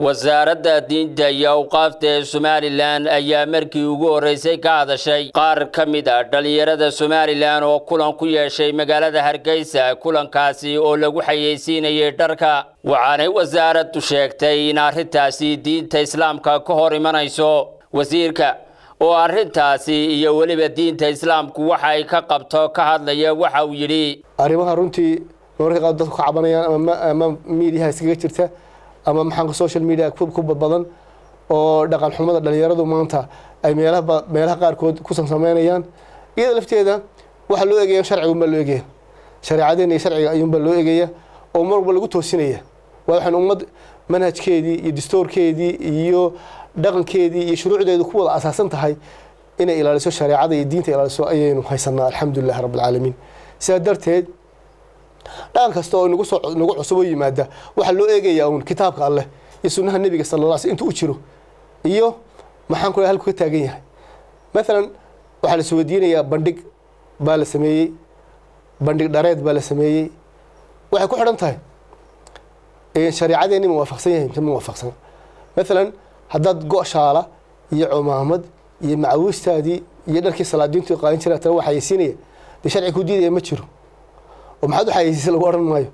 wasaaradda diinta iyo awqaafta ee somalilan ayaa markii ugu horreysay ka hadashay qaar ka mid a dhallinyarada somalilan oo kulan ku yeeshay magaalada hargeysa kulankaasi oo lagu xayeysiinayay dharka waxaanay wasaaraddu sheegtay in arrintaasi diinta islaamka ka hor imanayso wasiirka oo arrintaasi iyo weliba diinta islaamku waxa ay ka qabto ka hadlaya waxa uu yidhi arrimaha runtii mararka qaar dadku ka cabanayaan ama miidiyaha iskaga jirta ama maxaanka social media ku badbadan oo dhaqan xumada dhalinyaradu maanta ay meelaha meelaha qaarkood kusan sameynayaan iyada lafteeda waxaa loo eegaya sharcigunbaa loo eegaya shareecadeena iyo sharciga ayuunbaa loo eegaya oo mar walba lagu toosinaya waa waxaan ummad manhajkeedii iyo dastoorkeedii iyo dhaqankeedii iyo shuruucdeedu ku wada asaasan tahay inay ilaaliso shareecada iyo diinta ilaaliso ayaynu haysanaa alxamdulilahi rabbilcaalamiin sidaa darteed dhaqan kasta oo nagu soo nagu cusub oo yimaada waxaa loo eegayaa uun kitaabka alleh iyo sunnaha nebiga sala alla sl intuu u jiro iyo maxaan ku halku ka taagan yahay maalan waxaa la isweydiinayaa bandhig baa la sameeyey bandhig dhareed baa la sameeyey waxay ku xidhan tahay shareecadeeni ma waafaqsan yahay mise ma waafaqsan maalan haddaad go-shaala iyo cumaamad iyo macawiistaadii iyo dharkii salaadiintu qaadan jira tana waa xayeysiinaya dee sharci ku diidaya ma jiro oo maxaad u xayeysiisa lagu odhan maayo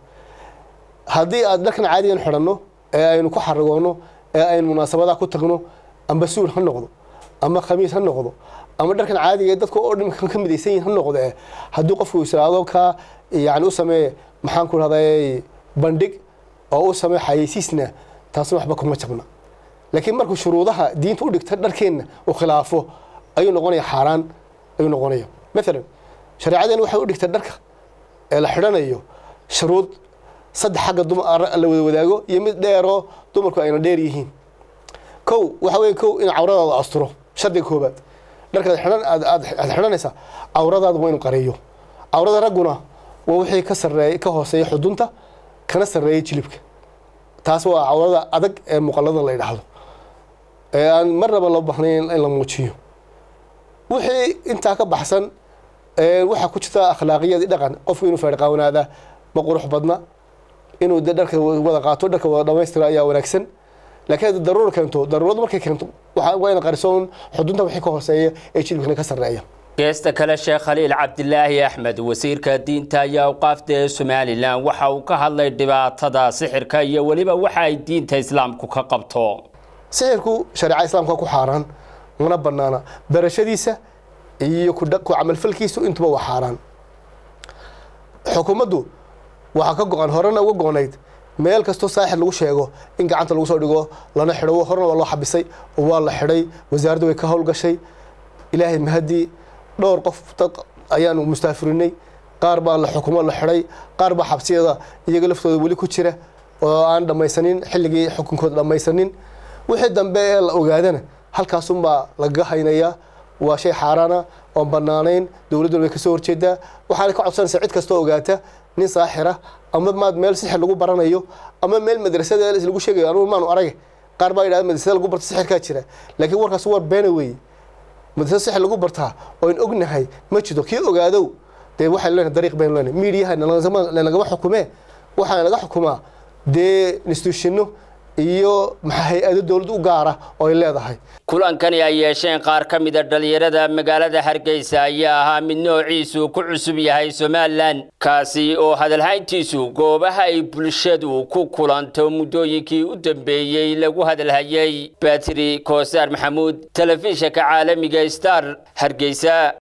haddii aad dharkan caadigan xidhanno ee aynu ku xaragoonno ee aynu munaasabadaha ku tagno amba suul ha noqdo ama khamiis ha noqdo ama dharkan caadiga dadka oo dhan ka midaysan yihin ha noqdo eh haddii qofku israado kaa yani u sameeye maxaan ku rahday bandhig oo u sameeye xayeysiisna taasna waxba kuma jabna laakiin markuu shuruudaha diinta u dhigta dharkeenna uu khilaafo ayuu noqonaya xaaraan ayuu noqonaya maalan shareecadeena waxay u dhigtay dharka ee la xidhanayo shuruud saddex xagga la wada wadaago iyo mid dheeroo dumarku ayna dheer yihiin kow waxa weeye kow in cawradaada asturo shardiga koobaad dharkaad xidhan aad xidhanaysaa cawradaada waa inu qareeyo cawrada ragguna waa wixii ka sareey ka hooseeya xudunta kana sarreeya jilibka taas waa cawrada adag ee muqallada la yidhaahdo ee aan marnaba loo baahnayn in la muujiyo wixii intaa ka baxsan waxaa ku jirta akhlaaqiyad dhaqan qofku inuu feerqaawanaada ma qurux badna inuu de dharka wada qaato dharka wada dhamaystira ayaa wanaagsan laakiin hadda daruura keento daruuradu markay keento waa ina qarisoon xudunta wixii ka hooseeya ee jilibkana ka sarreeya geesta kale sheekh khaliil cabdilaahi axmed wasiirka diinta iyo awqaafta ee somalilan waxa uu ka hadlay dhibaatada sixirka iyo weliba waxa ay diinta islaamku ka qabto sixirku shareeca islaamka ku xaaraan mana banaana barashadiisa iyo ku camalfalkiisu intuba waa xaaraan xukuumaddu waxaa ka go-an horena uga go-nayd meel kastoo saaxir lagu sheego in gacanta lagu soo dhigo lana xidho horena waa loo xabisay oo waa la xidhay wasaaraddu way ka howlgashay ilaahay mahadii dhowr qof dad ayaanu mustaafirinay qaar baa la xukumo la xidhay qaar baa xabsiyada iyaga laftooda weli ku jira oo aan dhammaysanin xilligii xukunkooda dhammaysanin wixii dambe ee la ogaadana halkaasunbaa lagaga haynayaa waa shay xaaraana oon banaanayn dowladduna way kasoo horjeedaa waxaana ka codsanaysaa cid kastoo ogaata nin saaxira ama maad meel sixir lagu baranayo ama meel madrasada lagu sheegayo anugu maanu arage qaar baa yidhahda madrasada lagu barta sixirkaa jira laakiin warkaas war beena weeye madrasada sixir lagu bartaa oon ognahay ma jiro kii ogaadow dee waxaynu leenahay dariiq baynu leenahay miidiyaha nagama xukumee waxaa naga xukumaa dee instituushino iyo maxaa hay-ado dowlad u gaara oo ay leedahay kulankani ay yeesheen qaar ka mida dhallinyarada magaalada hargeysa ayaa ahaa mid noociisu ku cusub yahay somalilan kaasi oo hadalhayntiisu goobaha ay bulshadu ku kulanto muddooyinkii u dambeeyey lagu hadalhayay batri koosaar maxamuud telefishinka caalamiga star hargeysa